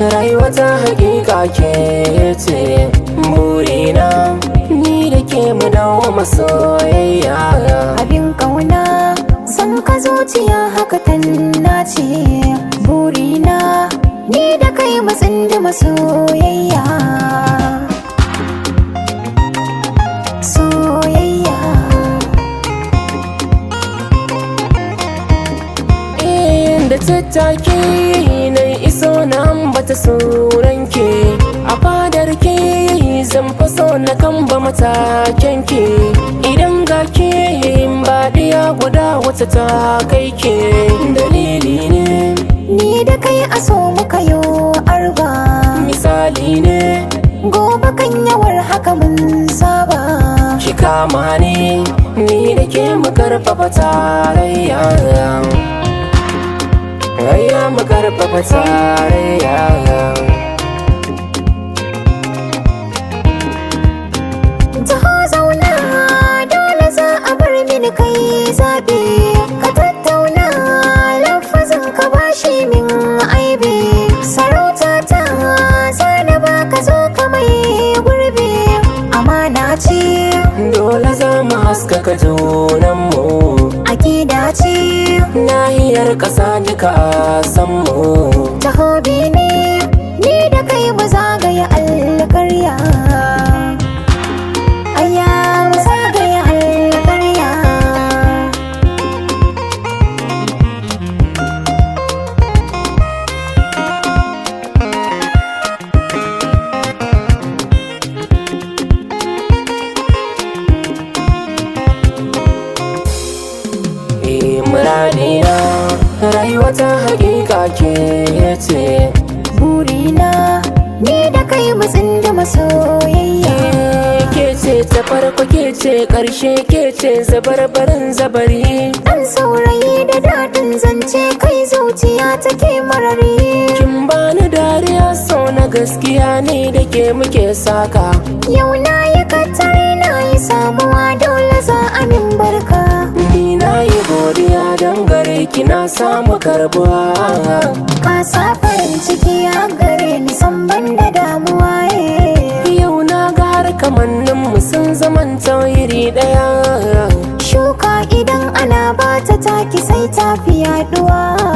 rayuwa ta hakika ke ce burina ni da ke mu dawo masoyayya abin kauna san ka zuciya haka tanna ce burina ni da kai matsin da masoyayya soyayya da tattaki na iso na ambata suranki a fadar ke zan faso na kamba mataken ki idan ga ke baɗiya guda wata ta kai ke dalili ne ni da kai a so muka yo arba misali ne gobe kan yawar haka mun saba ki kama ne ni da ke mu karfafa tarayya Raya mu karfafa tarayya Taho zauna dole za a bar mini kai zaɓe ka tattauna lafazin ka bashi min aibe sarauta ta zana ba ka zo ka mai gurbe amana ce Dole za mu haskaka junanmu akida ce Nahiyar ƙasa duka a san mu taho ne ni da kai mu zagaya alkarya Aya mu zagaya alkarya Eh muradina rayuwa ta hakika ke ce burina ni da kai matsin da masoyayya Eh, Ke ce ta farko ke ce ƙarshe ke ce zabarbarin zabari dan saurayi da daɗin zance kai zuciya take marari Kin bani dariya so na gaskiya ne da ke muke saka yau na yi katare na yi samuwa dole za a min barka Ni na yi godiya don gare ki na samu karbuwa ka sa farin ciki a gare ni san ban da damuwa eh. Yau na ga har kamannin mu sun zaman iri daya shuka idan ana bata taki sai ta fi yaduwa